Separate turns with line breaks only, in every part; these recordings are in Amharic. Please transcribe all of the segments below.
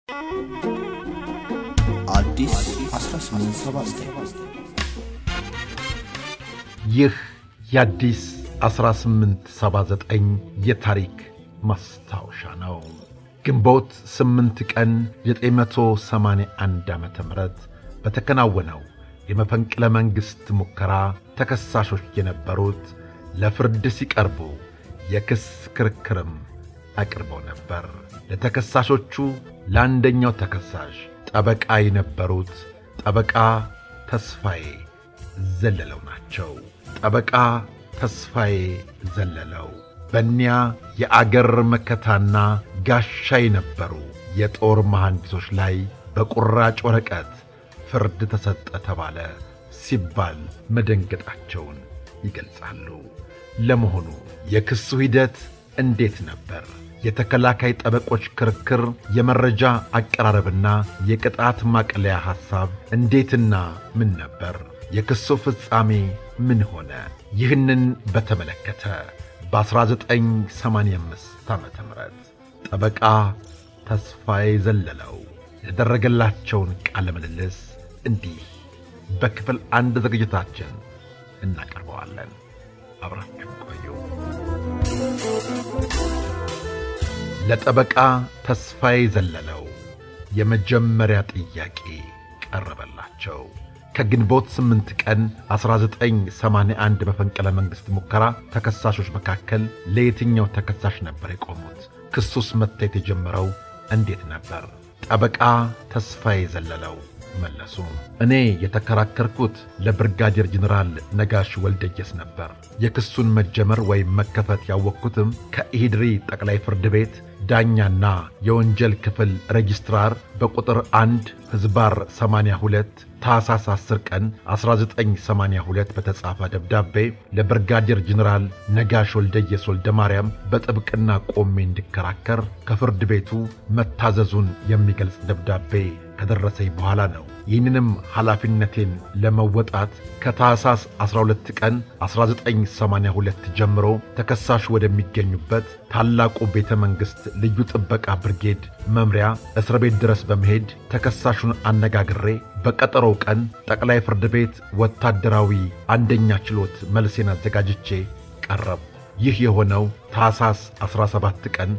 አዲስ 1879
ይህ የአዲስ 1879 የታሪክ ማስታወሻ ነው። ግንቦት 8 ቀን 981 ዓ ም በተከናወነው የመፈንቅለ መንግሥት ሙከራ ተከሳሾች የነበሩት ለፍርድ ሲቀርቡ የክስ ክርክርም አቅርበው ነበር። ለተከሳሾቹ ለአንደኛው ተከሳሽ ጠበቃ የነበሩት ጠበቃ ተስፋዬ ዘለለው ናቸው። ጠበቃ ተስፋዬ ዘለለው በእኒያ የአገር መከታና ጋሻ የነበሩ የጦር መሐንዲሶች ላይ በቁራጭ ወረቀት ፍርድ ተሰጠ ተባለ ሲባል መደንገጣቸውን ይገልጻሉ። ለመሆኑ የክሱ ሂደት እንዴት ነበር? የተከላካይ ጠበቆች ክርክር፣ የመረጃ አቀራረብና የቅጣት ማቅለያ ሐሳብ እንዴትና ምን ነበር? የክሱ ፍጻሜ ምን ሆነ? ይህንን በተመለከተ በ1985 ዓ ም ጠበቃ ተስፋዬ ዘለለው የተደረገላቸውን ቃለ ምልልስ እንዲህ በክፍል አንድ ዝግጅታችን እናቀርበዋለን። አብራችሁ ቆዩ። ለጠበቃ ተስፋዬ ዘለለው የመጀመሪያ ጥያቄ ቀረበላቸው። ከግንቦት 8 ቀን 1981 በፈንቅለ መንግሥት ሙከራ ተከሳሾች መካከል ለየትኛው ተከሳሽ ነበር የቆሙት? ክሱስ መታየት የጀመረው እንዴት ነበር? ጠበቃ ተስፋዬ ዘለለው መለሱ። እኔ የተከራከርኩት ለብርጋዴር ጀኔራል ነጋሽ ወልደየስ ነበር። የክሱን መጀመር ወይም መከፈት ያወቅኩትም ከኢሂድሪ ጠቅላይ ፍርድ ቤት ዳኛና የወንጀል ክፍል ሬጂስትራር በቁጥር 1 ሕዝባር 82 ታኅሳስ 10 ቀን 1982 በተጻፈ ደብዳቤ ለብርጋዴር ጀኔራል ነጋሽ ወልደየስ ወልደ ማርያም በጥብቅና ቆሜ እንዲከራከር ከፍርድ ቤቱ መታዘዙን የሚገልጽ ደብዳቤ ከደረሰኝ በኋላ ነው። ይህንንም ኃላፊነቴን ለመወጣት ከታኅሳስ 12 ቀን 1982 ጀምሮ ተከሳሹ ወደሚገኙበት ታላቁ ቤተ መንግሥት ልዩ ጥበቃ ብርጌድ መምሪያ እስር ቤት ድረስ በመሄድ ተከሳሹን አነጋግሬ በቀጠሮው ቀን ጠቅላይ ፍርድ ቤት ወታደራዊ አንደኛ ችሎት መልሴን አዘጋጅቼ ቀረብ። ይህ የሆነው ታኅሳስ 17 ቀን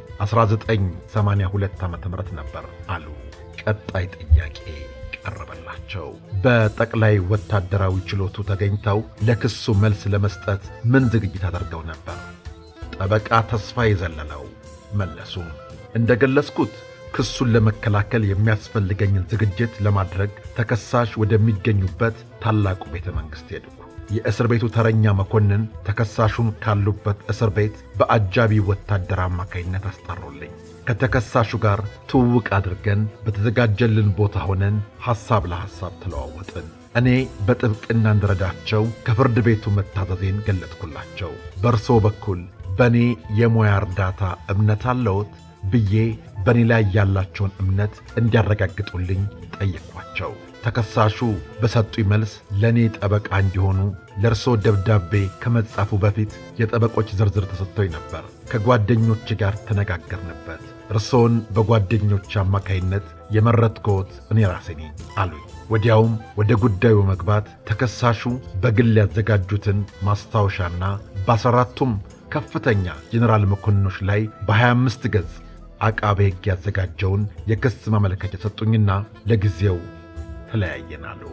1982 ዓ ም ነበር አሉ። ቀጣይ ጥያቄ ቀረበላቸው። በጠቅላይ ወታደራዊ ችሎቱ ተገኝተው ለክሱ መልስ ለመስጠት ምን ዝግጅት አድርገው ነበር? ጠበቃ ተስፋዬ ዘለለው መለሱ። እንደ ገለጽኩት ክሱን ለመከላከል የሚያስፈልገኝን ዝግጅት ለማድረግ ተከሳሽ ወደሚገኙበት ታላቁ ቤተ መንግሥት ሄድኩ። የእስር ቤቱ ተረኛ መኮንን ተከሳሹን ካሉበት እስር ቤት በአጃቢ ወታደር አማካይነት አስጠሩልኝ። ከተከሳሹ ጋር ትውውቅ አድርገን በተዘጋጀልን ቦታ ሆነን ሐሳብ ለሐሳብ ተለዋወጥን። እኔ በጥብቅና እንድረዳቸው ከፍርድ ቤቱ መታዘዜን ገለጥኩላቸው። በእርሶ በኩል በእኔ የሙያ እርዳታ እምነት አለዎት ብዬ በእኔ ላይ ያላቸውን እምነት እንዲያረጋግጡልኝ ጠየቅኳቸው። ተከሳሹ በሰጡኝ መልስ ለእኔ ጠበቃ እንዲሆኑ ለእርስዎ ደብዳቤ ከመጻፉ በፊት የጠበቆች ዝርዝር ተሰጥቶኝ ነበር። ከጓደኞች ጋር ተነጋገርንበት። እርስዎን በጓደኞች አማካይነት የመረጥኩት እኔ ራሴ ነኝ አሉኝ። ወዲያውም ወደ ጉዳዩ በመግባት ተከሳሹ በግል ያዘጋጁትን ማስታወሻና በአስራ አራቱም ከፍተኛ ጄኔራል መኮንኖች ላይ በ25 ገጽ አቃቤ ሕግ ያዘጋጀውን የክስ ማመለከቻ ሰጡኝና ለጊዜው ተለያየን አሉ።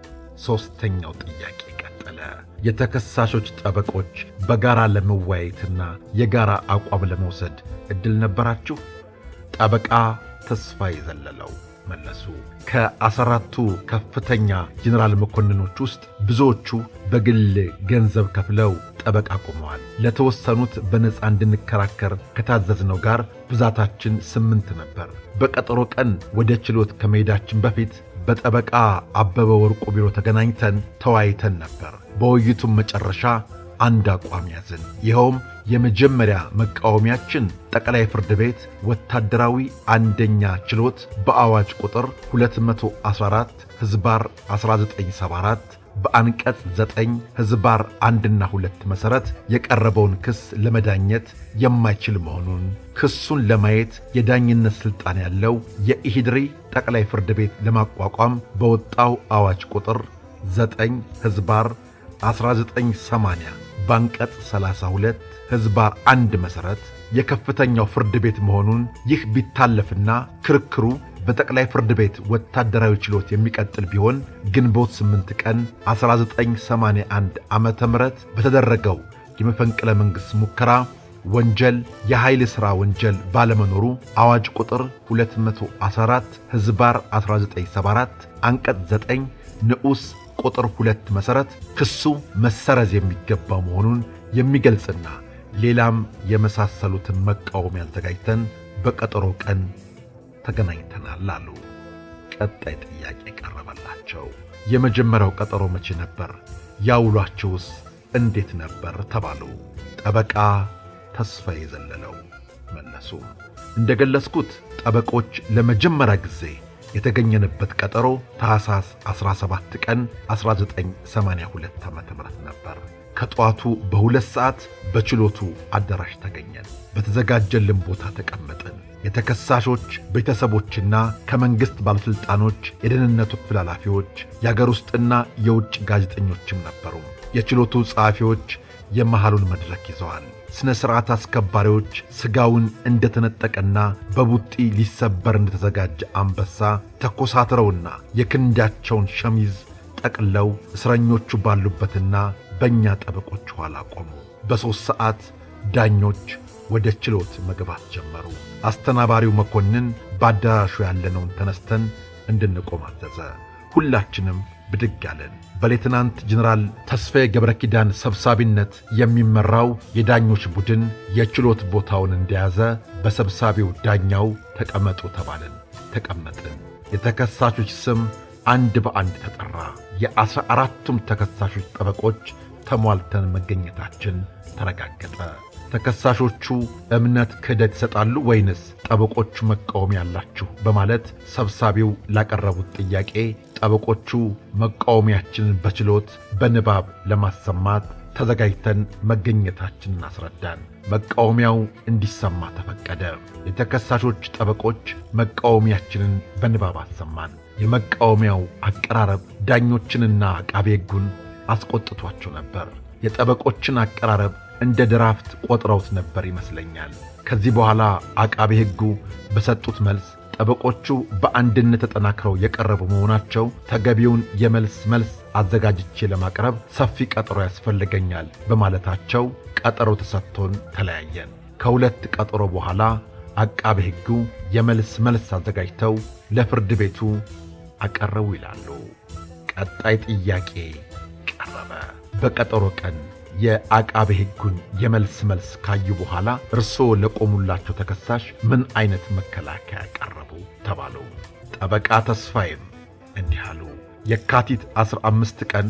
ሦስተኛው ጥያቄ ቀጠለ። የተከሳሾች ጠበቆች በጋራ ለመወያየትና የጋራ አቋም ለመውሰድ ዕድል ነበራችሁ? ጠበቃ ተስፋዬ ዘለለው መለሱ። ከአስራቱ ከፍተኛ ጄኔራል መኮንኖች ውስጥ ብዙዎቹ በግል ገንዘብ ከፍለው ጠበቃ ቆመዋል። ለተወሰኑት በነፃ እንድንከራከር ከታዘዝነው ጋር ብዛታችን ስምንት ነበር። በቀጠሮ ቀን ወደ ችሎት ከመሄዳችን በፊት በጠበቃ አበበ ወርቁ ቢሮ ተገናኝተን ተወያይተን ነበር። በውይይቱም መጨረሻ አንድ አቋም ያዝን። ይኸውም የመጀመሪያ መቃወሚያችን ጠቅላይ ፍርድ ቤት ወታደራዊ አንደኛ ችሎት በአዋጅ ቁጥር 214 ሕዝባር 1974 በአንቀጽ ዘጠኝ ሕዝባር አንድና ሁለት መሠረት የቀረበውን ክስ ለመዳኘት የማይችል መሆኑን ክሱን ለማየት የዳኝነት ሥልጣን ያለው የኢሂድሪ ጠቅላይ ፍርድ ቤት ለማቋቋም በወጣው አዋጅ ቁጥር ዘጠኝ ሕዝባር 1980 በአንቀጽ 32 ሕዝባር አንድ መሠረት የከፍተኛው ፍርድ ቤት መሆኑን ይህ ቢታለፍና ክርክሩ በጠቅላይ ፍርድ ቤት ወታደራዊ ችሎት የሚቀጥል ቢሆን ግንቦት 8 ቀን 1981 ዓ ም በተደረገው የመፈንቅለ መንግሥት ሙከራ ወንጀል የኃይል ሥራ ወንጀል ባለመኖሩ አዋጅ ቁጥር 214 ሕዝባር 1974 አንቀጽ 9 ንዑስ ቁጥር 2 መሠረት ክሱ መሰረዝ የሚገባው መሆኑን የሚገልጽና ሌላም የመሳሰሉትን መቃወሚያ አዘጋጅተን በቀጠሮ ቀን ተገናኝተናል አሉ። ቀጣይ ጥያቄ ቀረበላቸው። የመጀመሪያው ቀጠሮ መቼ ነበር? ያውሏችሁስ እንዴት ነበር? ተባሉ። ጠበቃ ተስፋዬ ዘለለው መለሱ። እንደ ገለጽኩት ጠበቆች ለመጀመሪያ ጊዜ የተገኘንበት ቀጠሮ ታኅሳስ 17 ቀን 1982 ዓ ም ነበር። ከጠዋቱ በሁለት ሰዓት በችሎቱ አዳራሽ ተገኘን። በተዘጋጀልን ቦታ ተቀመጥን። የተከሳሾች ቤተሰቦችና ከመንግሥት ባለሥልጣኖች፣ የደህንነቱ ክፍል ኃላፊዎች፣ የአገር ውስጥና የውጭ ጋዜጠኞችም ነበሩ። የችሎቱ ጸሐፊዎች የመሃሉን መድረክ ይዘዋል። ሥነ ሥርዓት አስከባሪዎች ሥጋውን እንደተነጠቀና በቡጢ ሊሰበር እንደተዘጋጀ አንበሳ ተኮሳትረውና የክንዳቸውን ሸሚዝ ጠቅለው እስረኞቹ ባሉበትና በእኛ ጠበቆች ኋላ ቆሙ። በሦስት ሰዓት ዳኞች ወደ ችሎት መግባት ጀመሩ። አስተናባሪው መኮንን በአዳራሹ ያለነውን ተነስተን እንድንቆም አዘዘ። ሁላችንም ብድግ አለን። በሌትናንት ጀኔራል ተስፋዬ ገብረ ኪዳን ሰብሳቢነት የሚመራው የዳኞች ቡድን የችሎት ቦታውን እንደያዘ በሰብሳቢው ዳኛው ተቀመጡ ተባልን። ተቀመጥን። የተከሳሾች ስም አንድ በአንድ ተጠራ። የአስራ አራቱም ተከሳሾች ጠበቆች ተሟልተን መገኘታችን ተረጋገጠ። ተከሳሾቹ እምነት ክህደት ይሰጣሉ ወይንስ ጠበቆቹ መቃወም ያላችሁ? በማለት ሰብሳቢው ላቀረቡት ጥያቄ ጠበቆቹ መቃወሚያችንን በችሎት በንባብ ለማሰማት ተዘጋጅተን መገኘታችንን አስረዳን። መቃወሚያው እንዲሰማ ተፈቀደ። የተከሳሾች ጠበቆች መቃወሚያችንን በንባብ አሰማን። የመቃወሚያው አቀራረብ ዳኞችንና አቃቤ ሕጉን አስቆጥቷቸው ነበር። የጠበቆችን አቀራረብ እንደ ድራፍት ቆጥረውት ነበር ይመስለኛል። ከዚህ በኋላ አቃቤ ሕጉ በሰጡት መልስ ጠበቆቹ በአንድነት ተጠናክረው የቀረቡ መሆናቸው ተገቢውን የመልስ መልስ አዘጋጅቼ ለማቅረብ ሰፊ ቀጠሮ ያስፈልገኛል በማለታቸው ቀጠሮ ተሰጥቶን ተለያየን። ከሁለት ቀጠሮ በኋላ አቃቤ ሕጉ የመልስ መልስ አዘጋጅተው ለፍርድ ቤቱ አቀረቡ ይላሉ። ቀጣይ ጥያቄ ቀረበ። በቀጠሮ ቀን የአቃቤ ሕጉን የመልስ መልስ ካዩ በኋላ እርስዎ ለቆሙላቸው ተከሳሽ ምን አይነት መከላከያ ቀረቡ ተባሉ። ጠበቃ ተስፋዬም እንዲህ አሉ። የካቲት 15 ቀን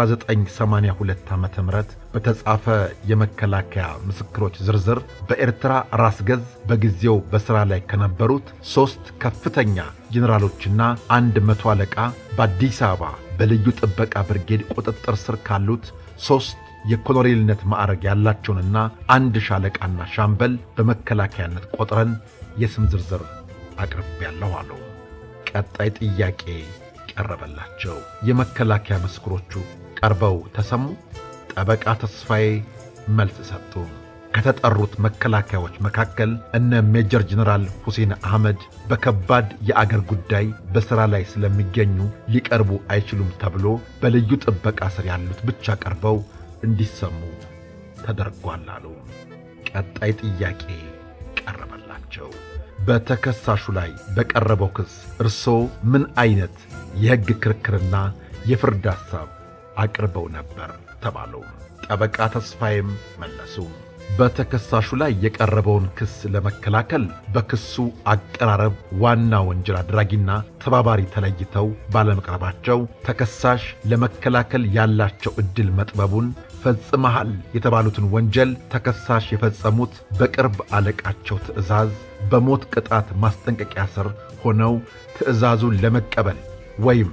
1982 ዓ ም በተጻፈ የመከላከያ ምስክሮች ዝርዝር በኤርትራ ራስ ገዝ በጊዜው በሥራ ላይ ከነበሩት ሦስት ከፍተኛ ጄኔራሎችና አንድ መቶ አለቃ በአዲስ አበባ በልዩ ጥበቃ ብርጌድ ቁጥጥር ስር ካሉት ሦስት የኮሎኔልነት ማዕረግ ያላቸውንና አንድ ሻለቃና ሻምበል በመከላከያነት ቆጥረን የስም ዝርዝር አቅርቤያለሁ አሉ። ቀጣይ ጥያቄ ቀረበላቸው። የመከላከያ ምስክሮቹ ቀርበው ተሰሙ። ጠበቃ ተስፋዬ መልስ ሰጡ። ከተጠሩት መከላከያዎች መካከል እነ ሜጀር ጀነራል ሁሴን አህመድ በከባድ የአገር ጉዳይ በሥራ ላይ ስለሚገኙ ሊቀርቡ አይችሉም ተብሎ በልዩ ጥበቃ ስር ያሉት ብቻ ቀርበው እንዲሰሙ ተደርጓል አሉ። ቀጣይ ጥያቄ ቀረበላቸው። በተከሳሹ ላይ በቀረበው ክስ እርስዎ ምን አይነት የሕግ ክርክርና የፍርድ ሐሳብ አቅርበው ነበር ተባሉ። ጠበቃ ተስፋዬም መለሱ። በተከሳሹ ላይ የቀረበውን ክስ ለመከላከል በክሱ አቀራረብ ዋና ወንጀል አድራጊና ተባባሪ ተለይተው ባለመቅረባቸው ተከሳሽ ለመከላከል ያላቸው ዕድል መጥበቡን ፈጽመሃል የተባሉትን ወንጀል ተከሳሽ የፈጸሙት በቅርብ አለቃቸው ትዕዛዝ በሞት ቅጣት ማስጠንቀቂያ ስር ሆነው ትዕዛዙን ለመቀበል ወይም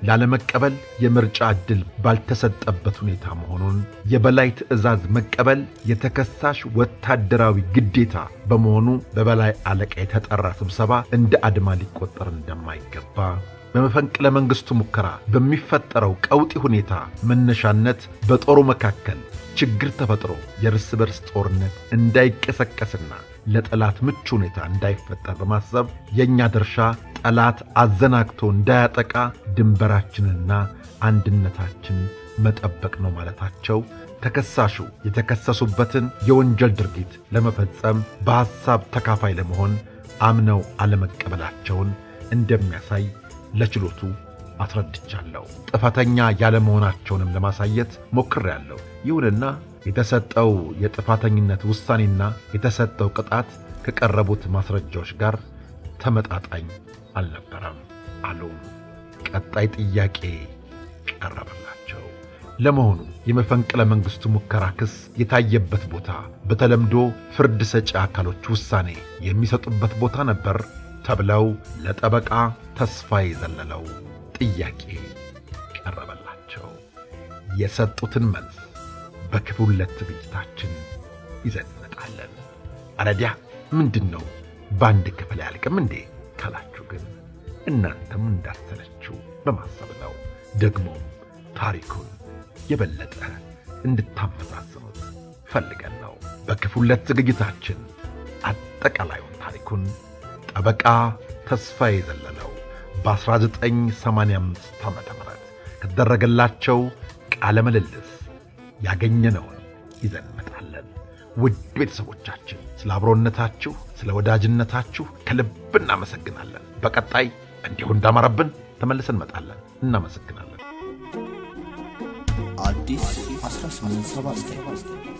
ላለመቀበል የምርጫ ዕድል ባልተሰጠበት ሁኔታ መሆኑን፣ የበላይ ትዕዛዝ መቀበል የተከሳሽ ወታደራዊ ግዴታ በመሆኑ በበላይ አለቃ የተጠራ ስብሰባ እንደ አድማ ሊቆጠር እንደማይገባ በመፈንቅለ መንግሥቱ ሙከራ በሚፈጠረው ቀውጢ ሁኔታ መነሻነት በጦሩ መካከል ችግር ተፈጥሮ የእርስ በርስ ጦርነት እንዳይቀሰቀስና ለጠላት ምቹ ሁኔታ እንዳይፈጠር በማሰብ የእኛ ድርሻ ጠላት አዘናግቶ እንዳያጠቃ ድንበራችንና አንድነታችን መጠበቅ ነው ማለታቸው ተከሳሹ የተከሰሱበትን የወንጀል ድርጊት ለመፈጸም በሐሳብ ተካፋይ ለመሆን አምነው አለመቀበላቸውን እንደሚያሳይ ለችሎቱ አስረድቻለሁ። ጥፋተኛ ያለመሆናቸውንም ለማሳየት ሞክሬያለሁ። ይሁንና የተሰጠው የጥፋተኝነት ውሳኔና የተሰጠው ቅጣት ከቀረቡት ማስረጃዎች ጋር ተመጣጣኝ አልነበረም አሉ። ቀጣይ ጥያቄ ቀረበላቸው። ለመሆኑ የመፈንቅለ መንግሥቱ ሙከራ ክስ የታየበት ቦታ በተለምዶ ፍርድ ሰጪ አካሎች ውሳኔ የሚሰጡበት ቦታ ነበር ተብለው ለጠበቃ ተስፋዬ ዘለለው ጥያቄ ቀረበላቸው። የሰጡትን መልስ በክፍል ሁለት ዝግጅታችን ይዘን እንመጣለን። አረዲያ ምንድን ነው በአንድ ክፍል አያልቅም እንዴ ካላችሁ ግን እናንተም እንዳሰለችው በማሰብ ነው። ደግሞም ታሪኩን የበለጠ እንድታመዛዝኑት ፈልገን ነው። በክፍል ሁለት ዝግጅታችን አጠቃላዩን ታሪኩን ጠበቃ ተስፋዬ ዘለለው በ1985 ዓ ም ከተደረገላቸው ቃለ ምልልስ ያገኘነውን ይዘን እንመጣለን። ውድ ቤተሰቦቻችን ስለ አብሮነታችሁ፣ ስለ ወዳጅነታችሁ ከልብ እናመሰግናለን። በቀጣይ እንዲሁ እንዳማረብን ተመልሰን እንመጣለን። እናመሰግናለን።
አዲስ 1879